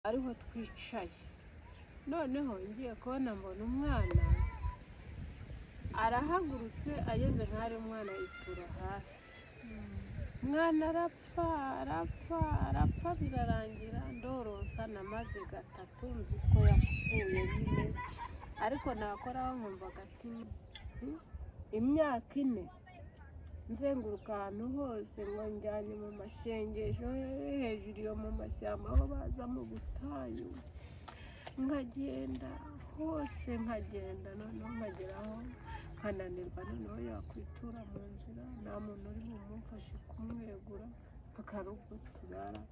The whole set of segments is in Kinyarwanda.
ariho twicaye noneho ngiye kubona mbona umwana arahagurutse ageze nk'aho umwana yitura hasi umwana arapfa arapfa arapfa birarangira ndorosa namaze gatatu nzi ko yapfuye nyine ariko nakoraho nkumva agatima imyaka ine nzenguruka ahantu hose ngo njyane mu mashengesho hejuru yo mu mashyamba aho baza mu butayu nkagenda hose nkagenda noneho nkageraho nkananirwa noneho yakwitura mu nzira nta muntu uri bumufashe kumwegura akarugo turara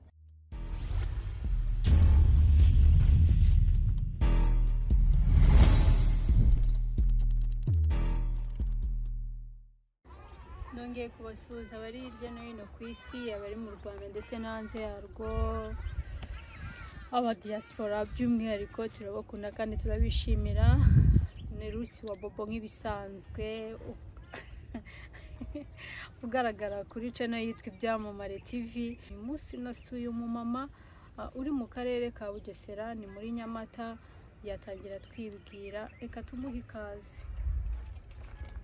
nongeye kubasuhuza abari hirya no hino ku isi abari mu rwanda ndetse no hanze yarwo abadiyasipora by'umwihariko turabakunda kandi turabishimira ni rusi wa bobo nk'ibisanzwe u- ugaragara kuri cano yitwa ibyamamare tv uyu munsi nasuye umumama uh, uri mu karere ka bugesera ni muri nyamata yatangira twibwira reka tumuhe ikaze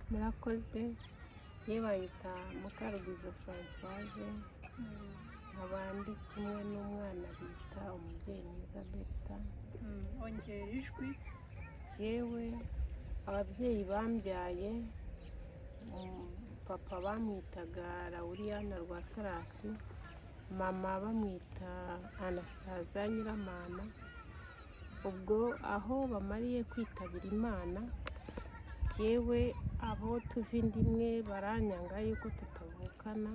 murakoze ye bayita mukarugizo francoise abandi kumwe n'umwana bita umubyeyi mwiza berita Mm, ongera ijwi jyewe ababyeyi bambyaye um, papa bamwitaga rawuriyana rwa sarasi mama bamwita anastaza nyiramana ubwo aho bamariye kwitabira imana jyewe abo tuva inda imwe baranyanga yuko tutavukana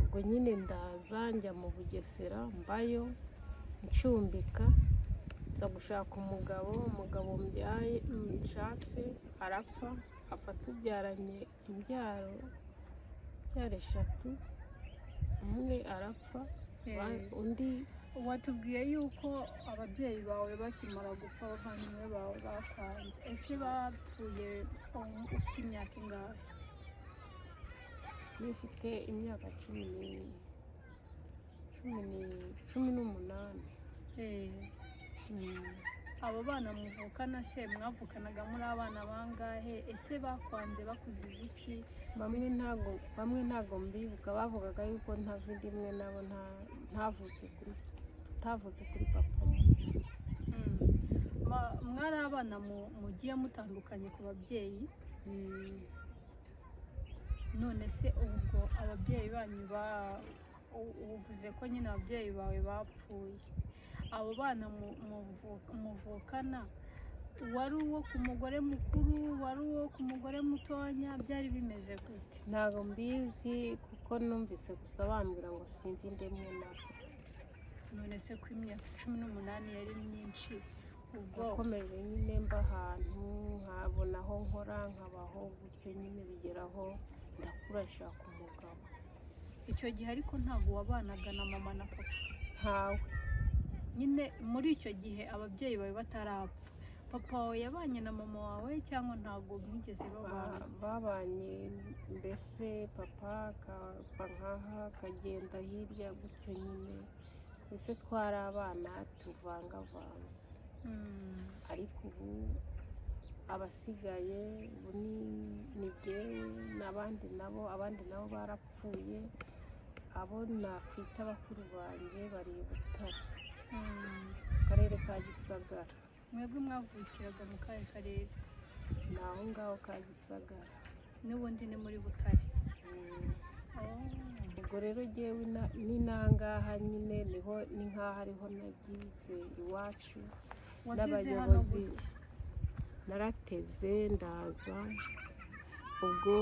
ubwo nyine ndaza njya mu bugesera mbayo ncumbika nza gushaka umugabo umugabo mbyaye nshatse arapfa apfa tubyaranye imbyaro imbyaro eshatu umwe arapfa ba- Eh, undi watubwiye yuko ababyeyi bawe bakimara gupfa abavandimwe bawe bakwanze ese bapfuye um, ufite imyaka ingahe ufite imyaka cumi n'ine cumi ni- cumi n'umunani Eh, Mm. abo bana muvukana se mwavukanaga muri abana bangahe ese bakwanze bakuziza iki bamwe ntago bamwe ntago mbibuka bavugaga yuko ntava indi imwe nabo nta- ntavutse kuri tutavutse kuri papa umwe Mm. Ma- mwari abana mu- mugiye mutandukanye ku babyeyi Mm. none se ubwo ababyeyi banyu ba u- uvuze ko nyine ababyeyi bawe bapfuye abo bana mu- muvu- muvukana wari uwo ku mugore mukuru wari uwo ku mugore mutonya byari bimeze gute ntago mbizi kuko numvise gusa bambwira ngo simve indi imwe nabo none se ko imyaka cumi n'umunani yari myinshi ubwo nakomeje nyine mba ahantu nkabona aho nkora nkabaho gutyo nyine bigeraho ndakura nshaka umugabo icyo gihe ariko ntabwo wabanaga na mama na papa ntawe nyine muri icyo gihe ababyeyi bawe batarapfa papa wawe yabanye na mama wawe cyangwa ntabwo mwigeze babana Ba- babanye mbese papa akava nkaha akagenda hirya gutyo nyine mbese twari abana tuvangavanze Mm. ariko ubu abasigaye ubu ni ni jyewe n'abandi nabo abandi nabo barapfuye abo nakwita bakuru banjye bari i butare Mm. mu karere ka gisagara mwebwe mwavukiraga mu kahe karere ni aho ngaho ka gisagara n'ubundi ni muri butare Mm. Oh. ubwo rero jyewe na- ni nangaha nyine niho ni nk'aho ariho nagize iwacu wageze hano N'abayobozi. gute narateze ndaza ubwo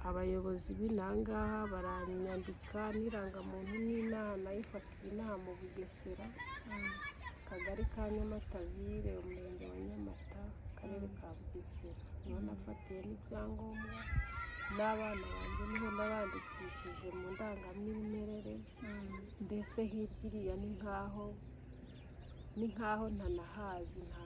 abayobozi b'inangaha baranyandika n'irangamuntu n'inama nayifatira inaha mu bugesera Mm. akagari ka nyamatabiire umurenge wa nyamata akarere ka bugesera niho nafatiye n'ibyangombwa n'abana banjye niho nabandikishije mu ndangamwimerere Mm. mbese hirya iriya ni nkaho ni nkaho ntanahazi nta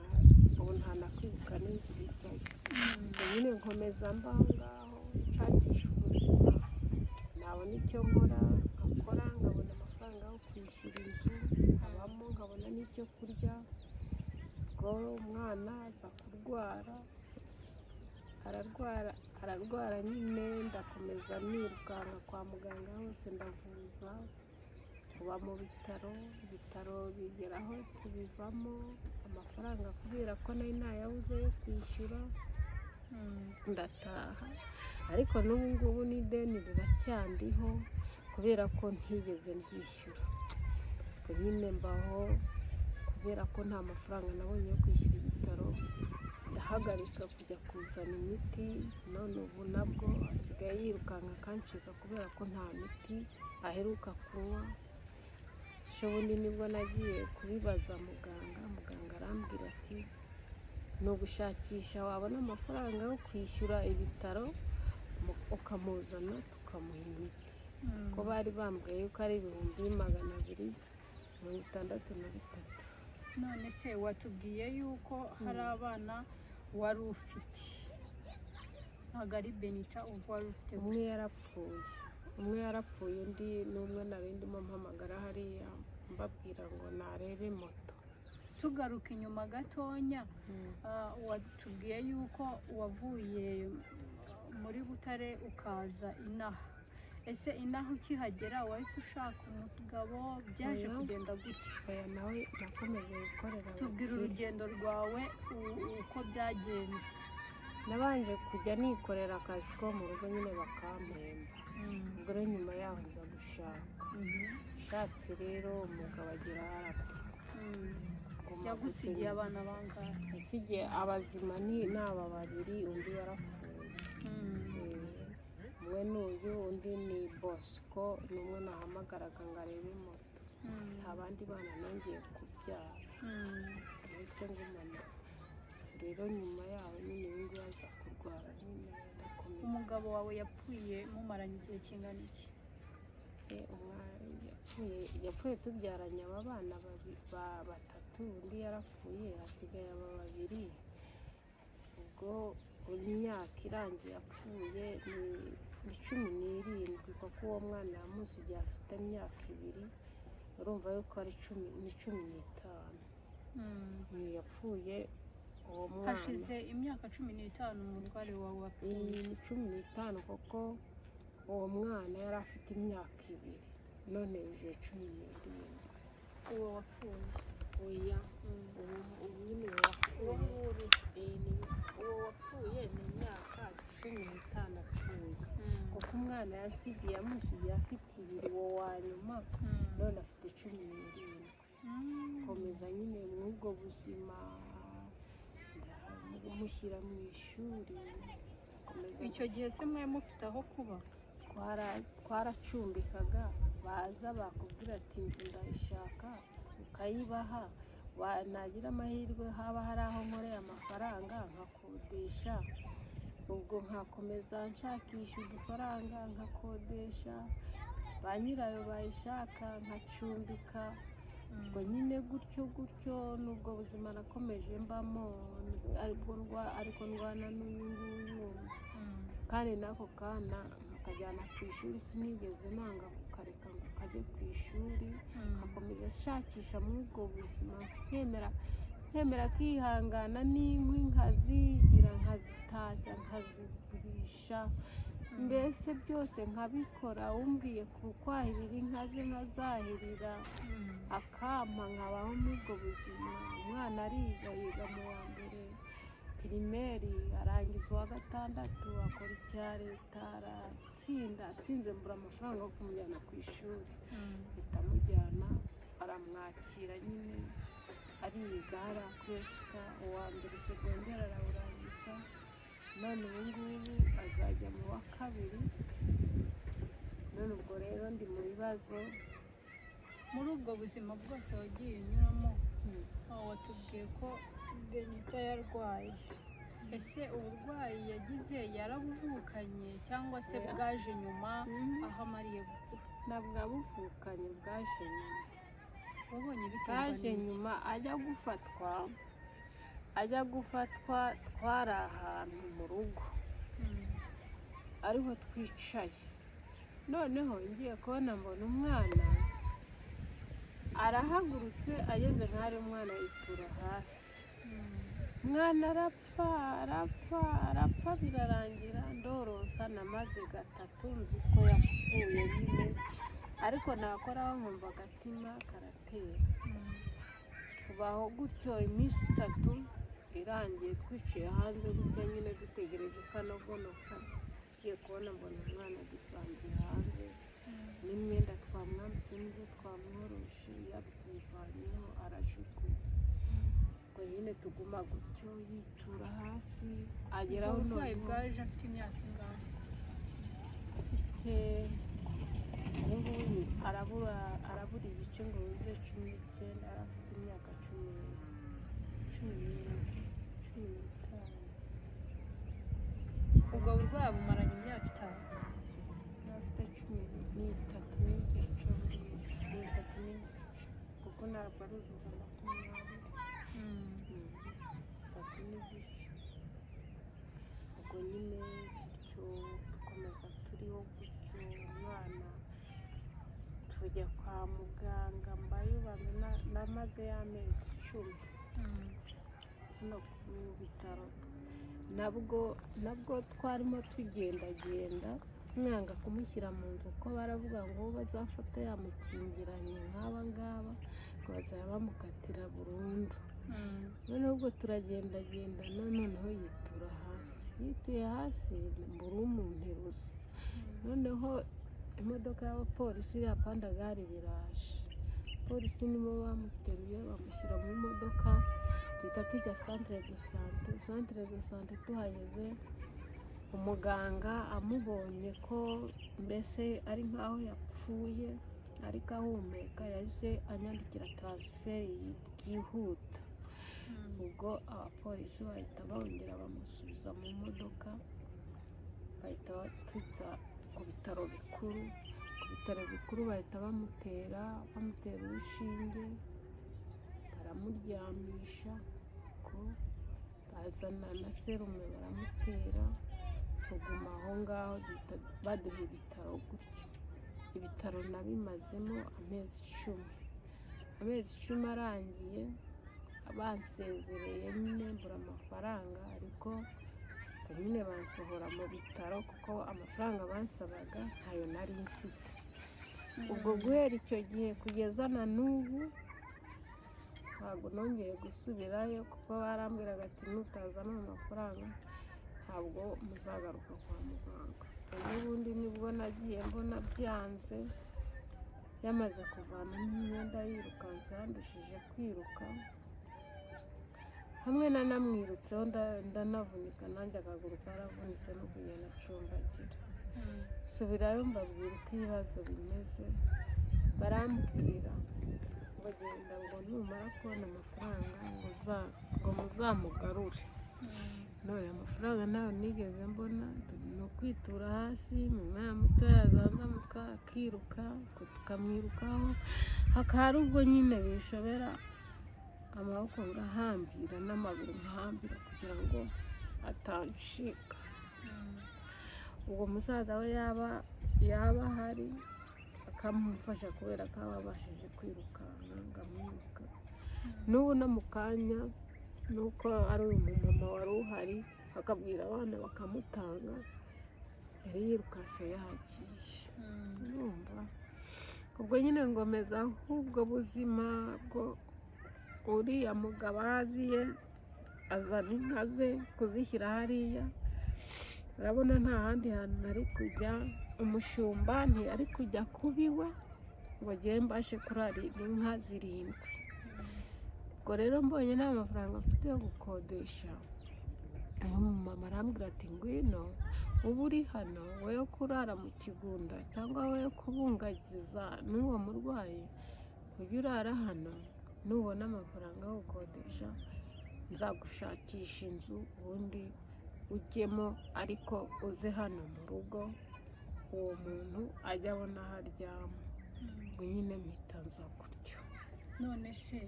ubu ntanakwibuka n'inzira ijyayo Mm. ubwo nyine nkomeza mba aho ngaho nshakisha ubuzima nabona icyo nkora nkakora nkabona amafaranga yo aho kwishyura inzu nkabamo nkabona n'ibyo kurya ubwo umwana aza kurwara ararwara ararwara nyine ndakomeza nirukanka kwa muganga hose ndavuza uba mu bitaro ibitaro bigera aho tubivamo amafaranga kubera ko nari ntayabuze yo kwishyura Mm. ndataha ariko n'ubu ngubu n'ideni riracyandiho kubera ko ntigeze ryishyura ubwo nyine mbaho kubera ko nta mafaranga nabonye yo kwishyura ibitaro ndahagarika kujya kuzana imiti none ubu nabwo asigaye yirukanka akanshiga kubera ko nta miti aheruka kunywa shobundi nibwo nagiye kubibaza muganga muganga arambwira ati ni ugushakisha wabona amafaranga yo kwishyura ibitaro mu- ukamuzana tukamuha imiti Mm. ko bari bambwiye yuko ari ibihumbi magana abiri mirongo itandatu na bitatu none se watubwiye yuko hari Mm. abana wari ufite ntabwo ari benita ubwo wari ufite umwe gusa yarapfuye umwe yarapfuye undi ni umwe nari ndimo mpamagara hariya mbabwira ngo narebe moto tugaruka inyuma gatonya ah, watubwiye yuko wavuye muri butare ukaza inaha ese inaha ukihagera wahise ushaka umugabo byaje Oya. kugenda gutya aya nawe nakomeje gukorera tubwira abakire. urugendo rwawe u- uko byagenze nabanje kujya nikorera akazi ko mu rugo nyine bakampemba ubwo rero nyuma yaho nza gushaka Mhm. ushatse rero umugabo agera harapfa Mm. Ngoma yagusigiye gusinya. abana bangahe yasigiye abazima ni ni aba babiri undi yarapfuye Mm. Eh, umwe ni uyu undi ni bosco ni umwe nahamagaraga ngo arebe moto Mm. nta bandi bana nongeye kubyara Mm. ndetse ngumana rero nyuma yaho nyine uyu nguyu aza kurwara nyine ndakomeza umugabo wawe yapfuye mumaranye igihe kingana iki Eh, umwana yapfuye yapfuye tubyaranye aba bana babi- ba- batatu undi yarapfuye hasigaye aba babiri ubwo imyaka irangiye apfuye ni ni cumi n'irindwi kuko uwo mwana yamusigiye afite imyaka ibiri urumva yuko ari cumi ni cumi n'itanu Mm. Ni yapfuye uwo mwana hashize imyaka cumi n'itanu umutware wawe wapfuye iyi ni cumi n'itanu kuko uwo mwana yari afite imyaka ibiri none yujuje cumi n'irindwi uwo wapfuye oya Mm. ubu ubu nyine uwo wapfuye nguri Eh, ni- uwo wapfuye ni imyaka cumi n'itanu apfuye Mm. kuko umwana yasigiye amusigiye afite ibiri uwo wa nyuma Mm. none afite cumi n'irindwi Mm. komeza nyine muri ubwo buzima mushyira mu ishuri komeza icyo gihe se mwari mufite aho kuba twara- twaracumbikaga baza bakubwira ati inzu ndayishaka ukayibaha wa- nagira amahirwe haba hari aho nkoreye amafaranga nkakodesha ubwo nkakomeza nshakisha udufaranga nkakodesha ba nyirayo bayishaka nkacumbika ubwo nyine gutyo gutyo n'ubwo buzima nakomeje mbamo ariko ndwa- ariko ndwana n'uyu nguyu Mm. kandi n'ako kana nkakajyana ku ishuri sinigeze nanga kukareka ngo kajye ku ishuri Mm. nkakomeza nshakisha muri ubwo buzima nkemera nkemera kwihangana n'inkwi nkazigira nkazitaza nkazigurisha mbese byose nkabikora umbwiye kukwahirira inka ze nkazahirira Mm. akampa nkabaho muri ubwo buzima umwana ariga yiga mu wa mbere pirimeri arangiza uwa gatandatu akora icya leta aratsinda atsinze mbura amafaranga yo kumujyana ku ishuri Mm. mpita mujyana aramwakira nyine ariga hariya kuresika uwa mbere segonderi arawurangiza none ubu ngubu azajya mu wa kabiri none ubwo rero ndi mu bibazo muri ubwo buzima bwose wagiye unyuramo aho watubwiye ko benita yarwaye ese uburwayi yagize yarabuvukanye cyangwa se Oya. bwaje nyuma Mhm. aho amariye gukura ntabwo abuvukanye bwaje nyuma wabonye bwaje bitewe nyuma ajya gufatwa ajya gufatwa twari ahantu mu rugo ariho twicaye noneho ngiye kubona mbona umwana arahagurutse ageze nk'aho umwana yitura hasi umwana arapfa arapfa arapfa birarangira ndorosa namaze gatatu nzi ko yapfuye nyine ariko nakoraho nkumva agatima karatera tubaho gutyo iminsi itatu irangiye twicaye hanze gutya nyine dutegereje kanogonoka tugiye kubona mbona umwana dusangiye hanze n'imyenda twamwambitse n'ibyo twamworoshe yabyivanyeho arajugunya ubwo nyine tuguma gutyo yitura hasi ageraho ubwo burwayi noneho bwaje afite imyaka ingana afite ubu ngubu arabura arabura ibice ngo bive cumi n'icyenda yari afite imyaka cumi cumi n'ibiri, cumi n'itanu ubwo burwayi bumaranye imyaka itanu yari afite cumi n'itatu n'igice cumi n'itatu n'igice kuko ntabwo ari ijana na makumyabiri itatu n'igice ubwo nyine gutyo dukomeza turiho gutyo umwana tujya kwa muganga mbayubame na- namaze y'amezi icumi hano mu bitaro nabwo nabwo twarimo tugendagenda mwanga kumushyira mu nzu kuko baravuga ngo uwo bazafata yamukingiranye nk'aba ngaba ngo bazaba bamukatira burundu noneho ubwo turagendagendana noneho yitura hasi yituye hasi mbura umunteruza noneho imodoka y'abapolisi ya pandagari biraje polisi nibo bamuteruye bamushyira mu modoka duhita tujya santere do sante santere do sante tuhageze umuganga amubonye ko mbese ari nk'aho yapfuye ariko ahumeka yahise anyandikira taransiferi byihuta ubwo abapolisi bahita bongera bamusubiza mu modoka bahita batujya ku bitaro bikuru ku bitaro bikuru bahita bamutera bamutera urushinge baramuryamisha ko bazana na serume baramutera tuguma aho ngaho duhita baduha ibitaro gutyo ibitaro nabimazemo amezi icumi amezi icumi arangiye bansezereye nyine mbura amafaranga ariko nyine bansohora mu bitaro kuko amafaranga bansabaga ntayo nari mfite ubwo guhera icyo gihe kugeza na n'ubu ntabwo nongeye gusubirayo kuko barambwiraga ati nutazana amafaranga ntabwo muzagaruka kwa muganga n'ubundi nibwo nagiye mbona byanze yamaze kuvanamo imyenda yirukanse yandushije kwiruka hamwe na namwirutseho nda- ndanavunika nanjye akaguru karavunitse no kugenda acumbagira subirayo mbabwira uko ibibazo bimeze barambwira ngo genda ngo numara kubona amafaranga ngo uza- ngo muzamugarure none amafaranga ntayo nigeze mbona ni ukwitura hasi mu mwana muto yazanzamuka akiruka ubwo tukamwirukaho hakaba ubwo nyine bishobera amaboko ngahambira n'amaguru ngahambira kugira ngo atancika ubwo musaza we yaba yaba ahari akamufasha kubera ko aba abashije kwirukanka ngamwiruka n'ubu no mu kanya nuko ari uyu mumama wari uhari akabwira abana bakamutanga yari yirukanse yahagiye urumva ubwo nyine ngomeza nk'ubwo buzima bwo uriya mugabo ahaziye azana inka ze kuzishyira hariya urabona nta handi hantu nari kujya umushumba ntiyari kujya kubiwa ngo agere mbashe kurarira inka zirindwi ubwo rero mbonye nta mafaranga mfite yo gukodesha uwo mumama arambwira ati ngwino uba uri hano we yo kurara mu kigunda cyangwa we yo kubungagiza n'uwo murwayi ujye urara hano nubona amafaranga yo gukodesha nzagushakisha inzu ubundi ujyemo ariko uze hano mu rugo uwo muntu ajya abona aho aryama ngo nyine mpita nza gutyo none se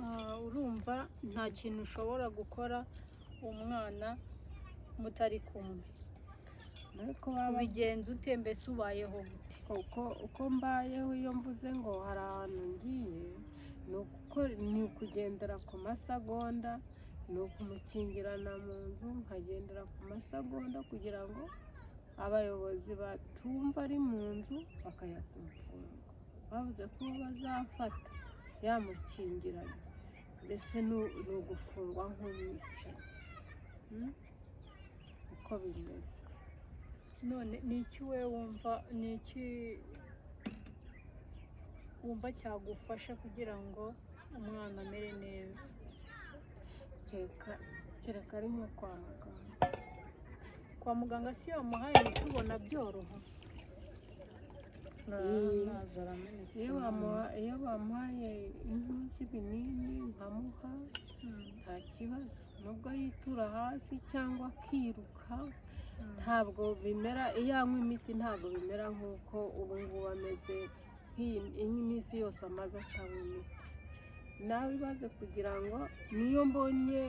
ah, urumva nta kintu ushobora gukora umwana mutari kumwe ariko baba ubigenza ute mbese ubayeho gute uko uko mbayeho iyo mvuze ngo hari ahantu ngiye ni uguko- ni ukugendera ku masagonda ni ukumukingirana mu nzu nkagendera ku masagonda kugira ngo abayobozi batumva ari mu nzu bakayakumfunga bavuze ko uwo bazafata yamukingiranye mbese ni u- ni ugufungwa nk'umwicanyi Mm? uko bimeze none ni iki we wumva ni iki wumva cyagufasha kugira ngo umwana amere neza kereka kereka ari nko kwa muganga kwa muganga si yamuhaye imiti ubona byoroha Mm. amazi aramenetse iyo bamuha iyo bamuhaye inka z'ibinini nkamuha Mm, nta kibazo nubwo yitura hasi cyangwa akiruka mm. ntabwo bimera iyo anywa imiti ntabwo bimera nk'uko ubu ngubu ameze nk'iyi iyi minsi yose amaze atanywa imiti nawe ibaze kugira ngo niyo mbonye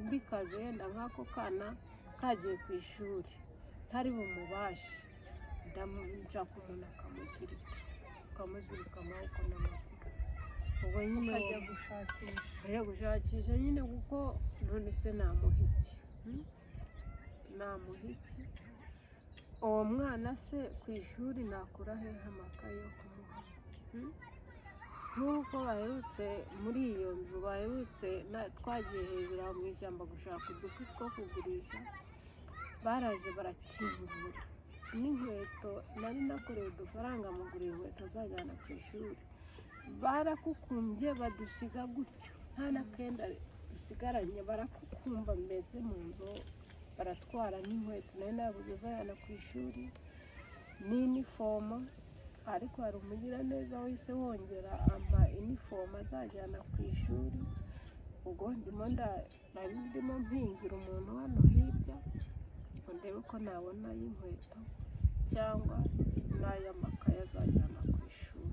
mbikaze yenda nk'ako kana kagiye ku ishuri ntari bumubashe ndamunshaka umuntu akamuzirika ukamuzirika amaboko n'amaguru ubwo nyine uwo- ukajya gushakisha ajya gushakisha nyine kuko none se namuha iki hmm? namuha iki uwo mwana se ku ishuri nakura hehe amakaye yo kumuha hmm? nk'uko baherutse muri iyo nzu baherutse na- twagiye hejuru aho mu ishyamba gushaka uduti two kugurisha baraje barakingura n'inkweto nari nakoreye udufaranga mugura inkweto azajyana ku ishuri barakukumbye badusiga gutyo nta n'akenda dusigaranye barakukumba mbese mu nzu baratwara n'inkweto nayo nabuze uzajyana ku ishuri n'inifomo ariko hari umugiraneza wese wongera ampa inifomo azajyana ku ishuri ubwo ndimo nda- nari ndimo mpingira umuntu hano hirya ngo ndebe ko nabona y'inkweto cyangwa n'ay'amakaye azajyana ku ishuri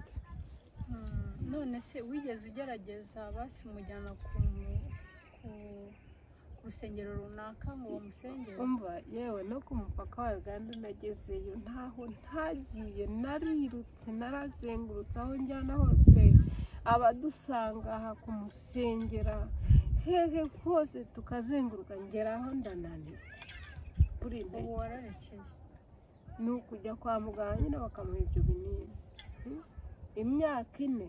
Mm, none se wigeze ugerageza basimujyana ku ku- ku rusengero runaka ngo bamusengere umva yewe no ku mupaka wa uganda nagezeyo ntaho ntagiye narirutse narazengurutse aho njyana hose abadusanga aha kumusengera hehe hose tukazenguruka ngeraho ndananirwa buri ubu ntege wararekeye ni ukujya kwa muganga nyine bakamuha ibyo binini Hmm? imyaka ine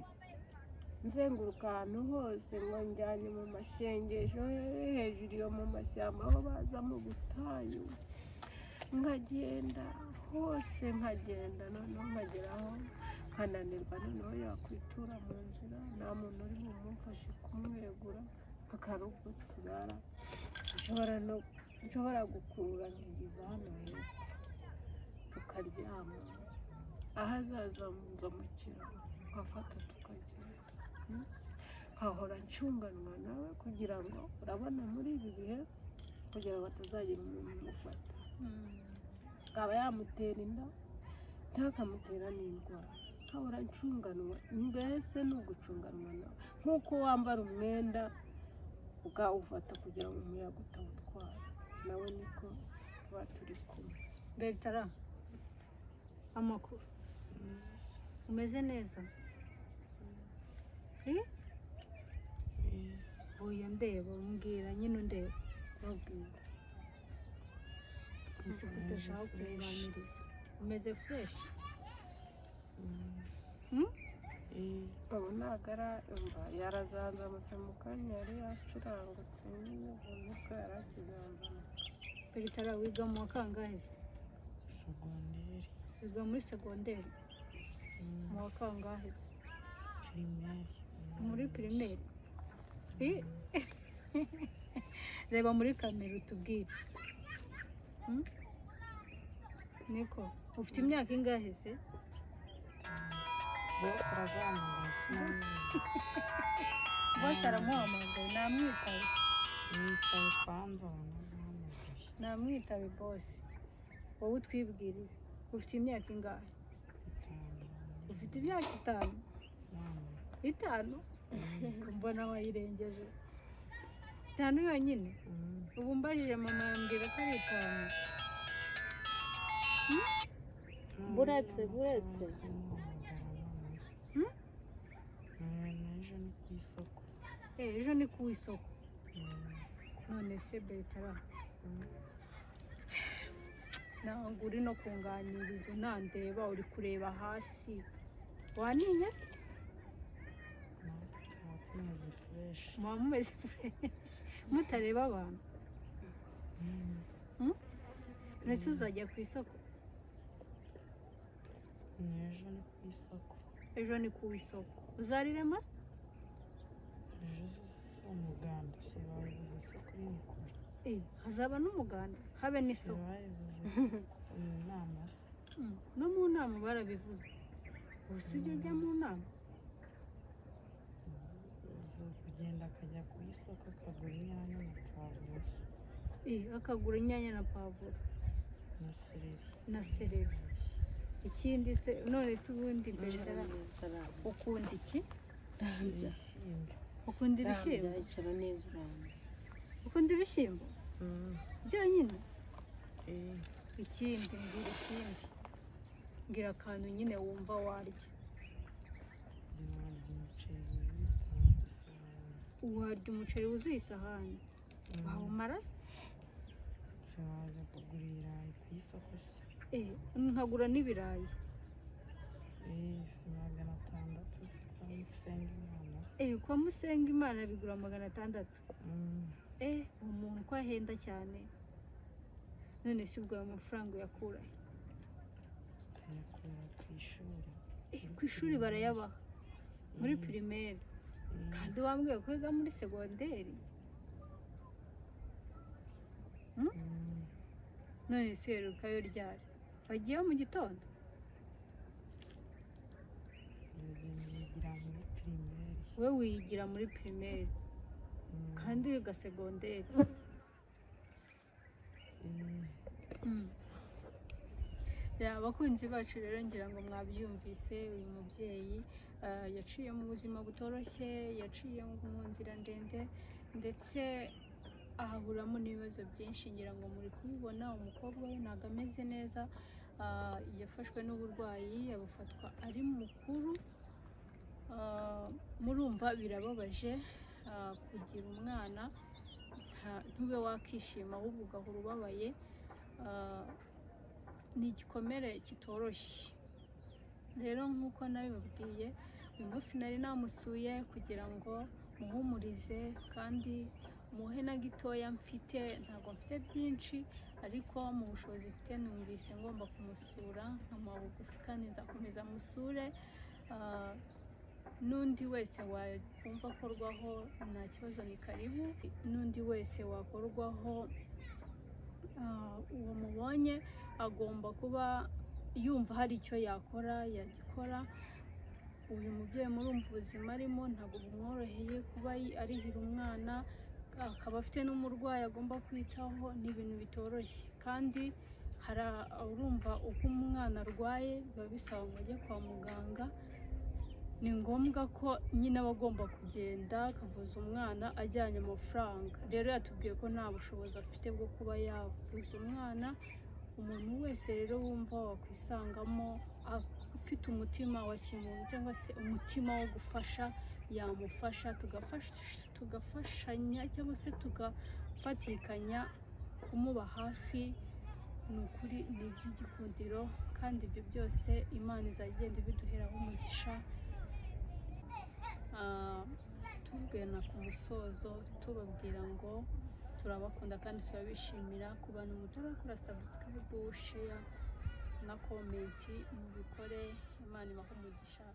nzenguruka ahantu hose ngo njyanye mu mashengesho he- hejuru yo mu mashyamba aho baza mu butayu nkagenda hose nkagenda noneho nkageraho nkananirwa noneho yakwitura mu nzira nta muntu uri bumufashe kumwegura akarugo turara nshobora no nshobora gukurura nkigeza hano hepfo tukaryama ahazaza mva mu kiraro nkafata tukagenda Mm. nkahora ncunganwa nawe kugira ngo urabona muri ibi bihe kugira ngo atazagira umuntu umufata akaba yamutera inda cyangwa akamutera n'indwara nkahora ncunganwa mbese ni ugucunganwa nawe nk'uko wambara umwenda ukawufata kugira ngo umuyaga utawutwara nawe niko tuba turi kumwe betara amakuru umeze neza Eh? oya ndeba umbwira nyine undeba babwira gusa ko udashaka kubiganiriza umeze fureshi ubu ntabwo arayumva yarazanzamutse mu kanya yari yacurangutse nyine ubuntu bwo yari akizanzamutse betara wiga mu wa kangahe se segonderi wiga muri segonderi mu wa kangahe se pirimeri muri pirimeri Eh? reba muri kamera utubwire Hmm? niko ufite imyaka ingahe se bose araganira sinzi bose aramuhamagaye namwitabe yicaye kwanza banamuhamagaye namwitabe bose wowe utwibwirire ufite imyaka ingahe ufite imyaka itanu itanu mbona wayirengeje se. itanu yonyine ubu mbajije mama yambwira ko ari itanu buretse buretse Hmm? ejo ni ku isoko Eh, ejo ni ku isoko Mm. none se betara Mm. ntabwo uri no kunganiriza unandeba uri kureba hasi waniye se natwe tuba tumeze fureshi muba mumeze mutareba abantu mbese uzajya ku isoko ni ejo ni ku isoko ejo ni ku isoko uzarire amase ejo si umuganda si bayibuze se kuri mikoro Eh, hazaba n'umuganda habe si n'isoko bayibuze mu nama se Mm, no mu nama barabivuze ubu si byo ajya mu nama uzi kugenda akajya ku isoko akagura inyanya na pavuro se Eh, akagura inyanya na pavuro na sereri na sereri ikindi se none se ubundi betara ukunda iki ibishyimbo ukunda ibishyimbo icara neza urambye ukunda ibishyimbo byonyine Eh, ikindi mbwira ikindi mbwira akantu nyine wumva warya ntiwarya umuceri wuzuye cyangwa isahani warya umuceri wuzuye isahani wawumara se waza kugura ibirayi ku isoko se eh, nkagura n'ibirayi Eh, si magana atandatu se kwa musenga inama se eh, kwa musenga imana bigura magana atandatu Mm. eh, uwo muntu ko ahenda cyane none si ubwo ayo mafaranga uyakura he? tuyakura ku ishuri eh, ku ishuri barayabaha muri pirimeri Eh, kandi wambwiye ko wiga muri segonderi mm, none si uherukayo ryari wagiyeyo mu gitondo ndagenda yigira muri pirimeri we wiyigira muri pirimeri Mm, kandi wiga segonderi eh, Ya, abakunzi bacu rero ngira ngo mwabyumvise uyu mubyeyi ah, yaciye mu buzima butoroshye yaciye mu nzira ndende ndetse ahaburamo n'ibibazo byinshi ngira ngo muri kubibona umukobwa we ntabwo ameze neza ah, yafashwe n'uburwayi abufatwa ari mukuru Ah, murumva birababaje ah, kugira umwana nta- ntube wakishima ahubwo ugahora ubabaye Ah, ni igikomere kitoroshye rero nk'uko nabibabwiye uyu munsi nari namusuye kugira ngo muhumurize kandi muhe na gitoya mfite ntabwo mfite byinshi ariko mu bushobozi mfite numvise ngomba kumusura nkamuha bugufi kandi nzakomeza musure Ah, n'undi wese wakumva akorwaho nta kibazo ni karibu n'undi wese wakorwaho ah, uwo mubonye agomba kuba yumva hari icyo yakora yagikora uyu mubyeyi murumva ubuzima arimo ntabwo bumworoheye kuba yi- arihira umwana akaba afite n'umurwayi agomba kwitaho ni ibintu bitoroshye kandi hari a- urumva uko umwana arwaye biba bisaba ngo ajye kwa muganga ni ngombwa ko nyine aba agomba kugenda akavuza umwana ajyanye amafaranga rero yatubwiye ko nta bushobozi afite bwo kuba yavuza umwana umuntu wese rero wumva wakwisangamo afite umutima wa kimuntu cyangwa se umutima wo gufasha yamufasha tugafasha- tugafashanya cyangwa se tugafatikanya kumuba hafi ni ukuri ni iby'igikundiro kandi ibyo byose imana izagenda ibiduheraho umugisha Ah, tugana ku musozo tubabwira ngo turabakunda kandi turabishimira ku bantu mutarakora sabusikarayibu sheya na komenti mubikore imana ibahe umugisha